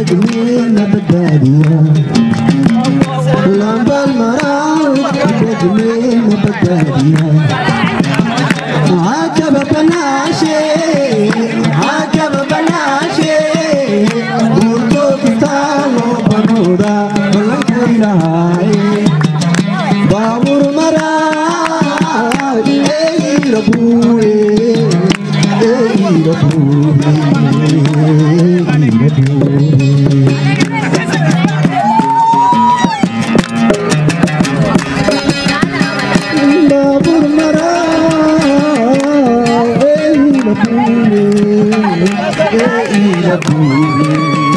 degmeena badbaadiya lambal maraa degmeena badbaadiya عجب بناشي عجب بناشي قلتو كتالو بنودا بلنكو لهاي بابور مرا اي ربوي اي ربوي اي ربوي babur mara ei la pune ei la pune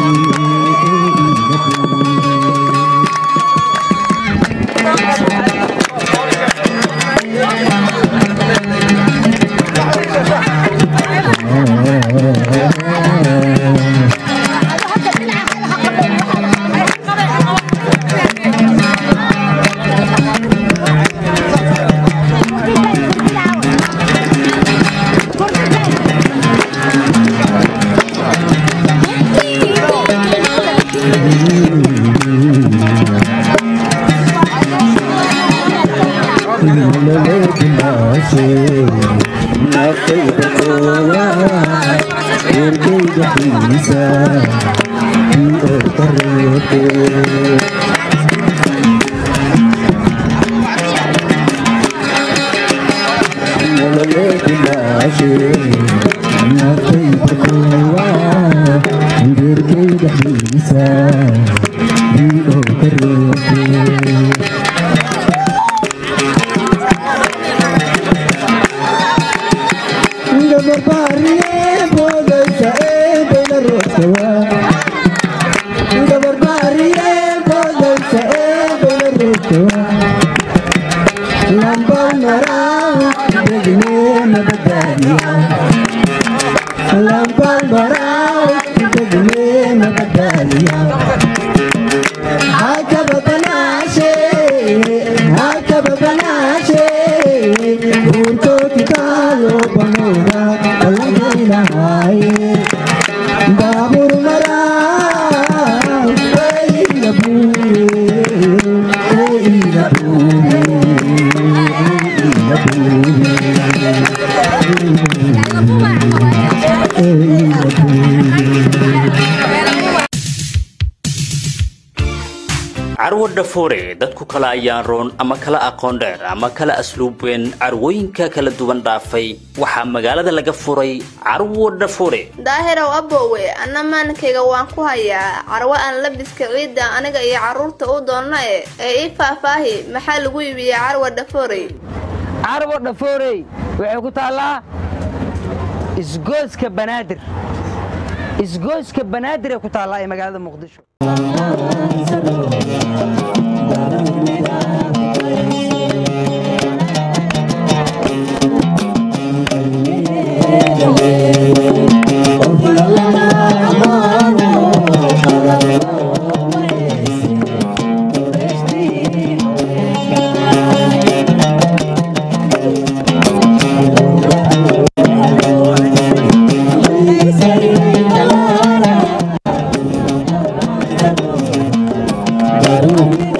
Lambal marau, degme badadiya. Lambal marau, degme badadiya. عجب بناشي عجب بناشي وانتو تتالو بنودا الجينا هاي بابور مرا اي لبوري اي لبوري اي carwo dhafoore dadku kala ayaan roon ama kala aqoon dheer ama kala asluub weyn carwooyinka kala duwan dhaafay waxaa magaalada laga furay carwo dhafoore daahirow aboowe anna maalinkayga waan ku hayaa carwo aan labiska ciidda aniga iyo carruurta u doonna e ee ii faahfaahi maxaa lagu iibiyey carwa dhafoorey carwo dhafoorey waxay ku taallaa isgooska banaadir isgooska banaadir ee ku taallaa ee magaalada muqdisho Thank you.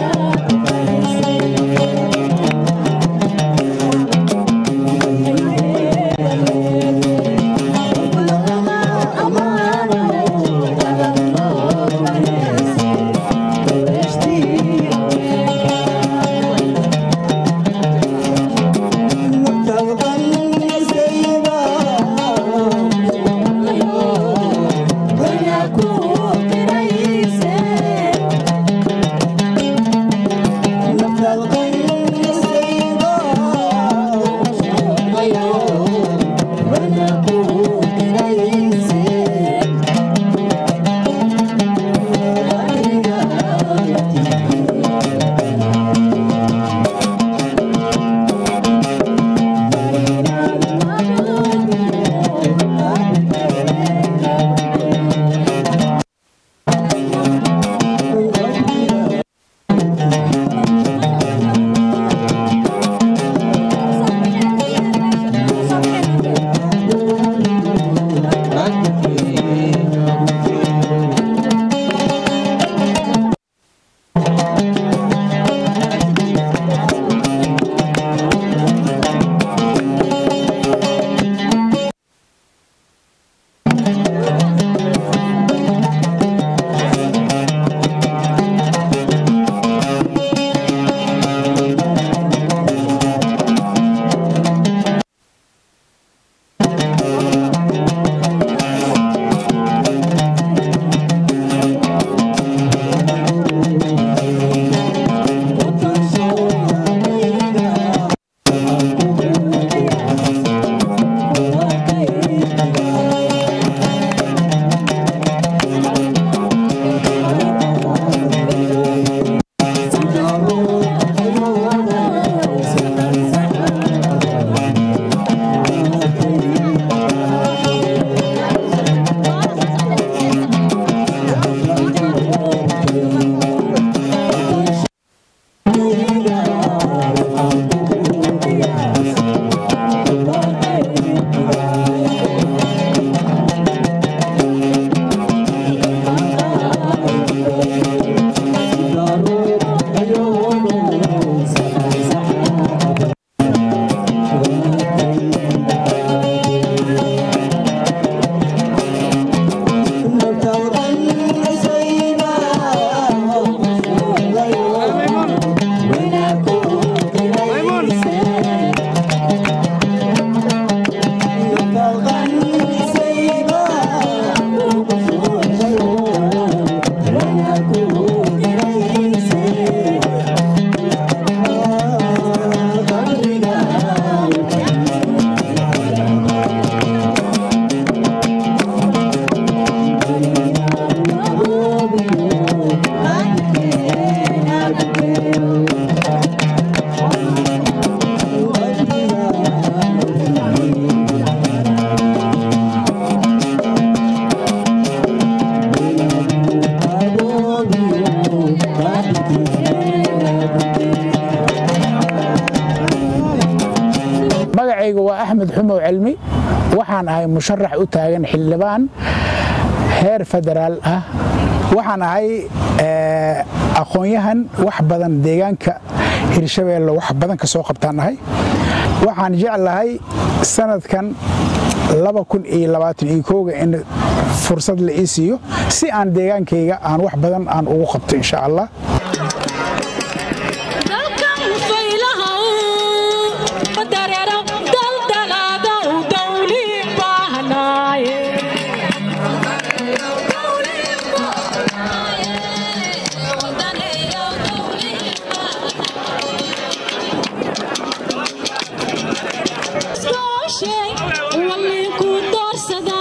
maxamow cilmi waxaan ahay musharax u taagan xildhibaan heer federaal ah waxaan ahay aqoon-yahan wax badan deegaanka hirshabeelle wax badan ka soo qabtaan ahay waxaan jeclahay sanadkan ga in fursad la ii siiyo si aan deegaankayga aan wax badan aan ugu qabto insha allah Walinku doorsada